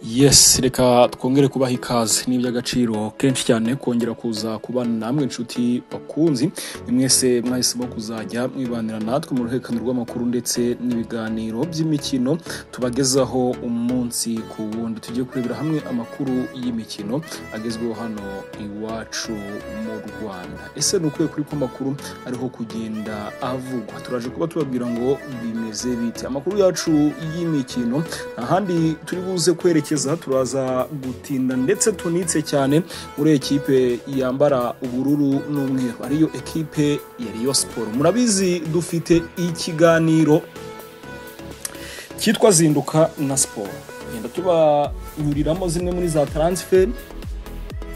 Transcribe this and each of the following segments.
yes reka twongere kubaha ikaze ni iby'agaciro kenshi cyane kongera kuza kubana namwe inshuti bakunzi ni mwese mwahisemo kuzajya mwibanira natwe mu ruhererekane rw'amakuru ndetse n'ibiganiro by'imikino tubagezaho umunsi ku wundi tujye kurebera hamwe amakuru y'imikino agezweho hano iwacu mu rwanda ese ni ukwiye kuri ko amakuru ariho kugenda avugwa turaje kuba tubabwira ngo bimeze bite amakuru yacu y'imikino nta handi turi buze kwerekeza turaza gutinda ndetse tunitse cyane muri ekipe yambara ubururu n'umweru ariyo ekipe ya Rayon siporo murabizi dufite ikiganiro cyitwa zinduka na siporo genda tubanyuriramo zimwe muri za taransiferi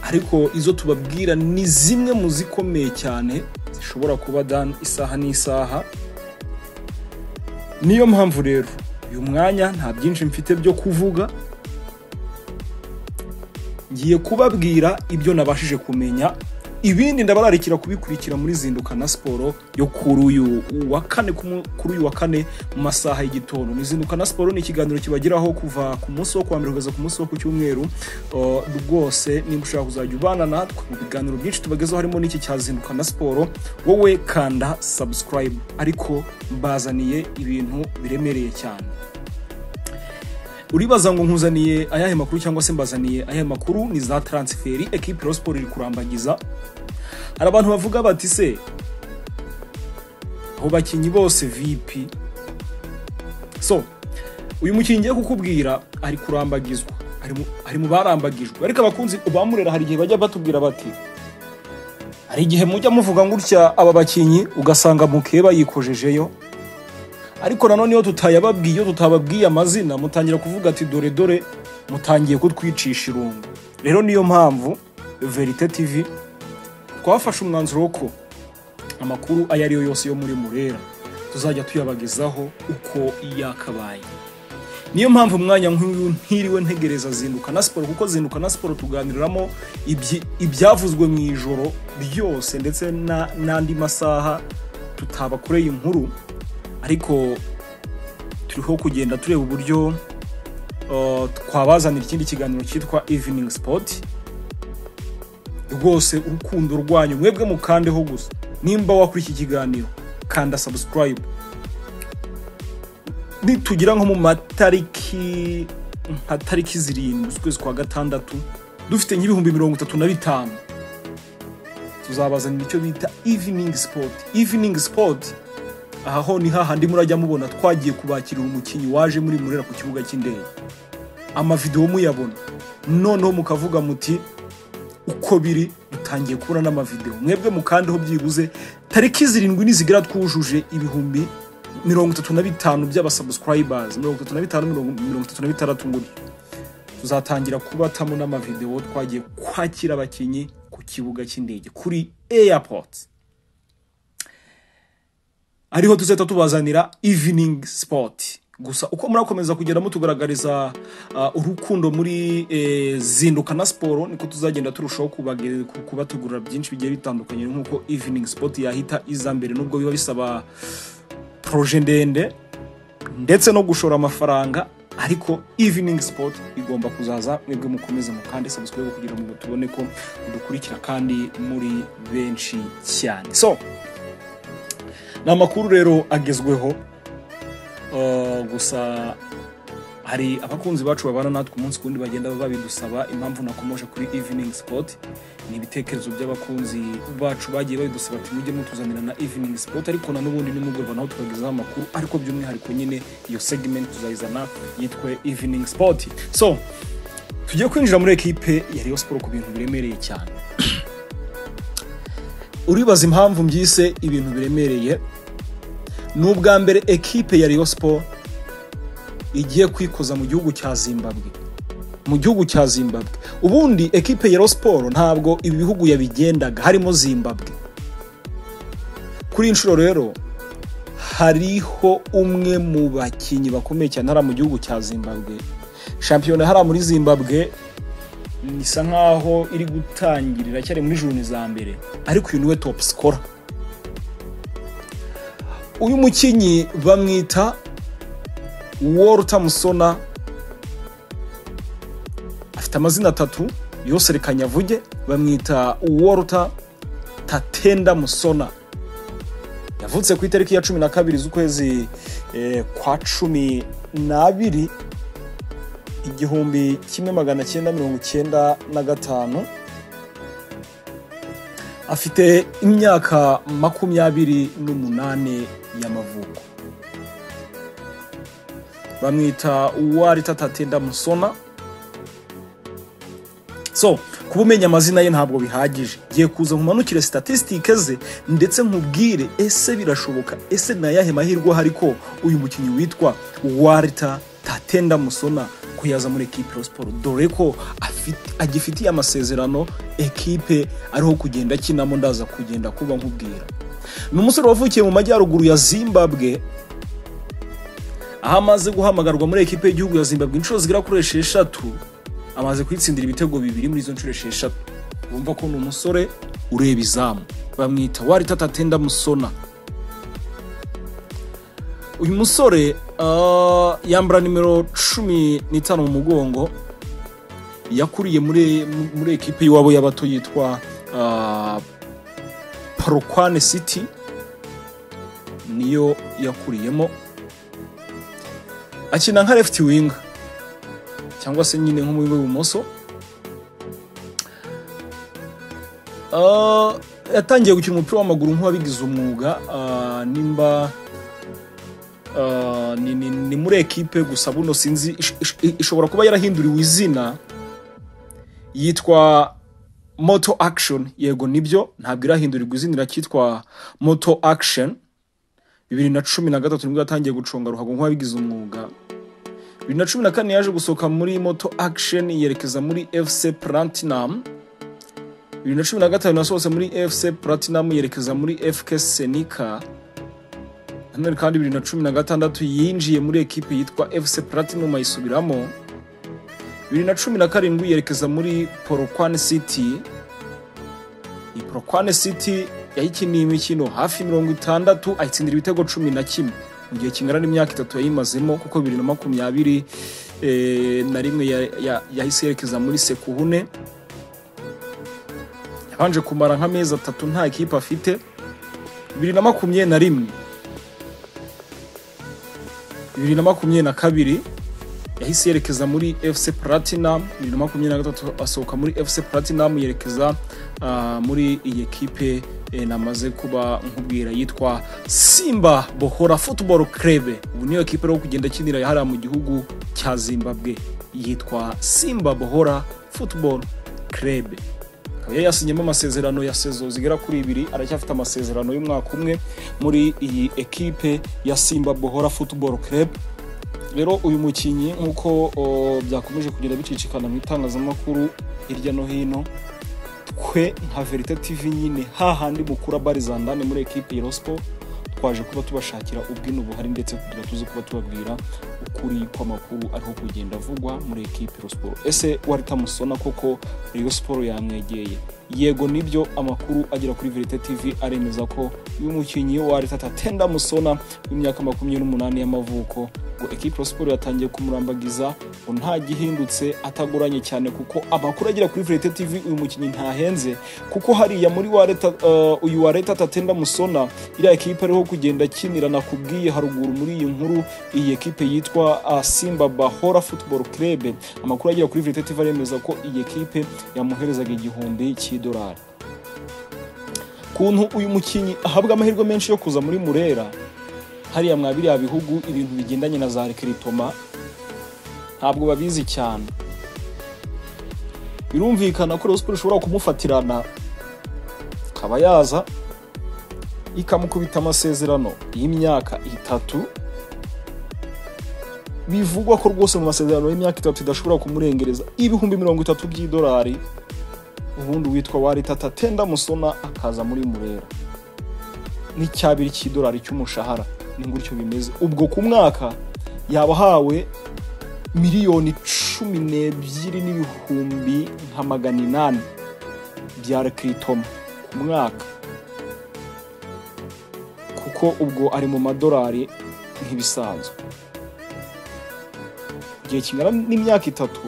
ariko izo tubabwira ni zimwe mu zikomeye cyane zishobora kuba dan isaha n'isaha niyo mpamvu rero uyu mwanya nta byinshi mfite byo kuvuga ngiye kubabwira ibyo nabashije kumenya ibindi ndabararikira kubikurikira muri zinduka na siporo yo kuri uyu wa kane ku mu- kuri uyu wa kane mu masaha y'igitondo ni zinduka na siporo ni ikiganiro kibageraho kuva ku munsi wo kuwa mbere kugeza ku munsi wo ku cyumweru Uh, rwose nimba ushaka kuzajya ubana natwe mu biganiro byinshi tubagezaho harimo n'iki cya zinduka na siporo wowe kanda subscribe ariko mbazaniye ibintu biremereye cyane uribaza ngo nkuzaniye ayahe makuru cyangwa se mbazaniye ayahe makuru ni za taransiferi ekipi Rayon siporo iri kurambagiza hari abantu bavuga bati se abo bakinnyi bose vipi so uyu mukinnyi ngiye kukubwira ari kurambagizwa ari mu- ari mu barambagijwe ariko abakunzi bamurera hari igihe bajya batubwira bati hari igihe mujya muvuga gutya aba bakinnyi ugasanga mukeba yikojejeyo ariko nanone iyo tutayababwiye iyo tutababwiye amazina mutangira kuvuga ati dore dore mutangiye kutwicisha irungu rero niyo mpamvu verite tv twafashe umwanzuro wo ko amakuru ayo ariyo yose yo muri murera tuzajya tuyabagezaho uko yakabaye niyo mpamvu umwanya nk'uyu ntiriwe ntegereza zinduka na siporo kuko zinduka na siporo tuganiriramo ibyi- ibyavuzwe mu ijoro byose ndetse na- n'andi masaha tutabakoreye inkuru ariko turiho kugenda tureba uburyo uh, twabazanira ikindi kiganiro cyitwa evening sport rwose urukundo rwanyu mwebwe mukandeho gusa nimba wakora iki kiganiro kanda subscribe nitugira nko mu matariki nka tariki zirindwi z'ukwezi kwa gatandatu dufite nk'ibihumbi mirongo itatu na bitanu tuzabazanira icyo bita evening sport evening sport aha ho ni hahandi murajya mubona twagiye kubakirira umukinnyi waje muri murera ku kibuga cy'indege amavidewo muyabona noneho mukavuga muti uko biri dutangiye kubona n'amavidewo mwebwe mukandeho byibuze tariki zirindwi nizigera twujuje ibihumbi mirongo itatu na bitanu by'abasubscribers mirongo itatu na bitanu mirongo mirongo itatu na bitandatu gutyo tuzatangira kubatamo n'amavidewo twagiye kwakira abakinnyi ku kibuga cy'indege kuri airport ariho tuzahita tubazanira evening sport gusa uko murakomeza kugenda mutugaragariza uh, urukundo muri eh, zinduka na siporo niko tuzagenda turushaho kubage- ku- kubategurira byinshi bigiye bitandukanye nk'uko evening sport yahita iza mbere nubwo biba bisaba proje ndende ndetse no gushora amafaranga ariko evening sport igomba kuzaza mwebwe mukomeze mukande subscribe kugira ngo tubone ko dukurikira kandi muri benshi cyane so ni amakuru rero agezweho Uh, gusa hari abakunzi bacu babana natwe umunsi kundi bagenda babidusaba impamvu nakomoje kuri evening sport ni ibitekerezo by'abakunzi bacu bagiye babidusaba ati mujye mutuzanira na evening sport ariko na n'ubundi nimugoroba naho tubagezaho amakuru ariko by'umwihariko nyine iyo segment tuzayizana yitwe evening sport so tugiye kwinjira muri ekipe ya Rayon Sport ku bintu biremereye cyane uribaza impamvu mbyise ibintu biremereye ni ubwa mbere ekipe ya Rayon Sport igiye kwikoza mu gihugu cya Zimbabwe mu gihugu cya Zimbabwe ubundi ekipe ya Rayon Sport ntabwo ibi bihugu yabigendaga harimo Zimbabwe kuri iyi nshuro rero hariho umwe mu bakinnyi bakomeye cyane hariya mu gihugu cya Zimbabwe shampiyona hariya muri Zimbabwe isa nkaho iri gutangirira cyari muri juni za mbere ariko uyu niwe top scorer uyu mukinnyi bamwita Walter Musona afite amazina atatu yose reka nyavuge bamwita walter tatenda musona yavutse ku itariki ya cumi na kabiri z'ukwezi eh, kwa cumi n'abiri igihumbi kimwe magana cyenda mirongo cyenda na gatanu afite imyaka makumyabiri n'umunani y'amavuko bamwita uwarita tatenda musona so kuba umenya amazina ye ntabwo bihagije ngiye kuza nkumanukire statisitike ze ndetse nkubwire ese birashoboka ese ni ayahe mahirwe ahari ko uyu mukinnyi witwa warita tatenda musona ko yaza muri ekipe ya siporo dore ko afite- agifitiye amasezerano ekipe ariho kugenda akinamo ndaza kugenda kuba nkubwira ni umusore wavukiye mu majyaruguru ya zimbabwe aho amaze guhamagarwa muri ekipe y'igihugu ya zimbabwe inshuro zigera kuri esheshatu amaze kwitsindira ibitego bibiri muri izo nshuro esheshatu urumva ko ni umusore ureba izamu bamwita warita tatenda musona uyu musore ah, yambara nimero cumi n'itanu mu mugongo yakuriye muri muri ekipe y'iwabo y'abato yitwa ah, Polokwane City niyo yakuriyemo akina nka left wing cyangwa se nyine nk'umuwinga w'ibumoso Ah, yatangiye gukina umupira w'amaguru nk'uwabigize umwuga ah, nimba ah, ni- ni ni muri ekipe gusa buno sinzi ish- ish- ishobora kuba yarahinduriwe izina yitwa moto action yego nibyo ntabwo irahindurirwa izina iracyitwa moto action bibiri na cumi na gatatu nibwo yatangiye guconga ruhago nk'uwabigize umwuga bibiri na cumi na kane yaje gusohoka muri moto action yerekeza muri fc platinum bibiri na cumi na gatanu yasohotse muri fc platinum yerekeza muri fk senika nanone kandi bibiri na cumi na gatandatu yinjiye muri ekipe yitwa fc platinum ayisubiramo bibiri na cumi na karindwi yerekeza muri porokwane city iyi porokwane city yayikiniye imikino hafi mirongo itandatu ayitsindira ibitego cumi na kimwe mu gihe kingana n'imyaka itatu yayimazemo kuko bibiri na makumyabiri eh, na rimwe ya- ya- yahise yerekeza muri sekuhune yabanje kumara nk'amezi atatu nta ekipe afite bibiri na makumyabiri na rimwe bibiri na makumyabiri na kabiri yahise yerekeza muri fc platinum bibiri na makumyabiri na gatatu asohoka muri fc platinum yerekeza ah, muri iyi ekipe eh, namaze kuba nkubwira yitwa simba bohora football club ubu niyo ekipe rero kugenda akinira hariya mu gihugu cya zimbabwe yitwa simba bohora football club akaba yari yasinyemo amasezerano ya sezo zigera kuri ibiri aracyafite amasezerano y'umwaka umwe muri iyi ekipe ya simba bohora football club rero uyu mukinnyi nk'uko o, byakomeje kugenda bicicikana mu itangazamakuru hirya no hino twe nka verite tv nyine hahandi mukura barizandane muri ekipi ya rospo twaje kuba tubashakira ubwino buhari ndetse kugira tuze kuba tubabwira ukuri kw'amakuru ariho kugenda avugwa muri ekipi ya siporo ese waritamusona koko Rayon siporo yamwegeye yego nibyo amakuru agera kuri verite tv aremeza ko uyu mukinnyi wa aritatenda musona w'imyaka makumyabiri n'umunani y'amavuko ngo ekipi siporo yatangiye kumurambagiza ngo nta gihindutse atagoranye cyane kuko amakuru agera kuri verite tv uyu mukinnyi ntahenze kuko hariya muri wa leta uh, uyu wa leta tatenda musona iriya ekipe ariho kugenda akinira nakubwiye haruguru muri iyi nkuru iyi ekipe yitwa uh, simba bahora football club amakuru agera kuri verite tv aremeza ko iyi ekipe yamuherezaga igihumbi cy'idolari kuntu uyu mukinnyi ahabwa amahirwe menshi yo kuza muri murera hariya mwa biriya bihugu ibintu bigendanye na za rekeritoma ntabwo babizi cyane birumvikana ko Rayon Sports ishobora kumufatirana akaba yaza ikamukubita amasezerano y'imyaka itatu bivugwa ko rwose mu masezerano y'imyaka itatu idashobora kumurengereza ibihumbi mirongo itatu by'idolari ubundi witwa waritata tenda musona akaza muri murera n'icyabiri cy'idolari cy'umushahara ni gutyo bimeze ubwo ku mwaka yaba ahawe miliyoni cumi n'ebyiri n'ibihumbi nka magana inani bya rekiritoma ku mwaka kuko ubwo ari mu madolari nk'ibisanzwe igihe kingana n'imyaka itatu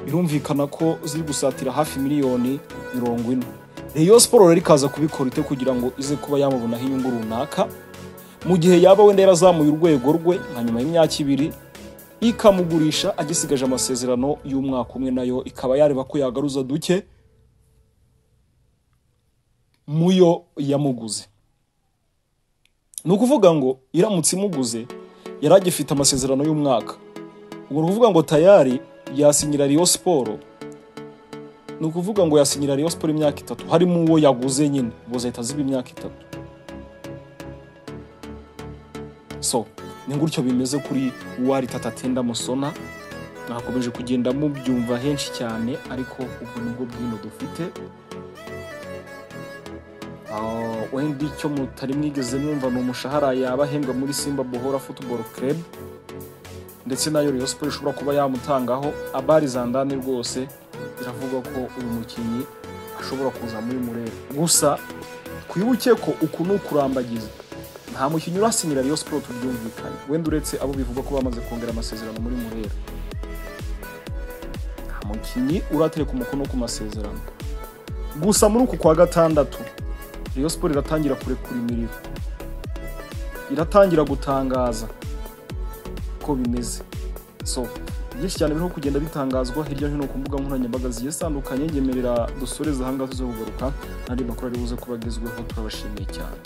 birumvikana ko ziri gusatira hafi miliyoni mirongo ine Rayon siporo rero ikaza kubikora ite kugira ngo ize kuba yamubonaho inyungu runaka mu gihe yaba wenda yarazamuye urwego rwe nka nyuma y'imyaka ibiri ikamugurisha agisigaje amasezerano y'umwaka umwe nayo ikaba yareba ko yagaruza duke muyo yamuguze ni ukuvuga ngo iramutse imuguze yari agifite amasezerano y'umwaka ubwo ni ukuvuga ngo tayari yasinyira riyo siporo ni ukuvuga ngo yasinyira riyo siporo imyaka itatu harimo uwo yaguze nyine ubwo zahita ziba imyaka itatu so ni gutyo bimeze kuri wari tatatenda musona mwakomeje kugenda mubyumva henshi cyane ariko ubwo nibwo bwino dufite Ah, wenda icyo mutari mwigeze mwumva ni umushahara yaba ahembwa muri simba bohora football club ndetse nayo Rayon Sport ishobora kuba yamutangaho abari zandane rwose biravugwa ko uyu mukinnyi ashobora kuza muri murebe gusa twibuke ko uku ni ukurambagiza nta mukinnyi urasinyira Rayon Sport tubyumvikanye wenda uretse abo bivugwa ko bamaze kongera amasezerano muri murebe nta mukinnyi uratereka umukono ku masezerano gusa muri uku kwa gatandatu Rayon Sport iratangira kurekura imiriro iratangira gutangaza ko bimeze so byinshi cyane birimo kugenda bitangazwa hirya no hino ku mbuga nkoranyambaga zigiye zitandukanye ngemerera dusoreze ahangaha tuze kugaruka n'andi makuru ari buze kuba agezweho turabashimiye cyane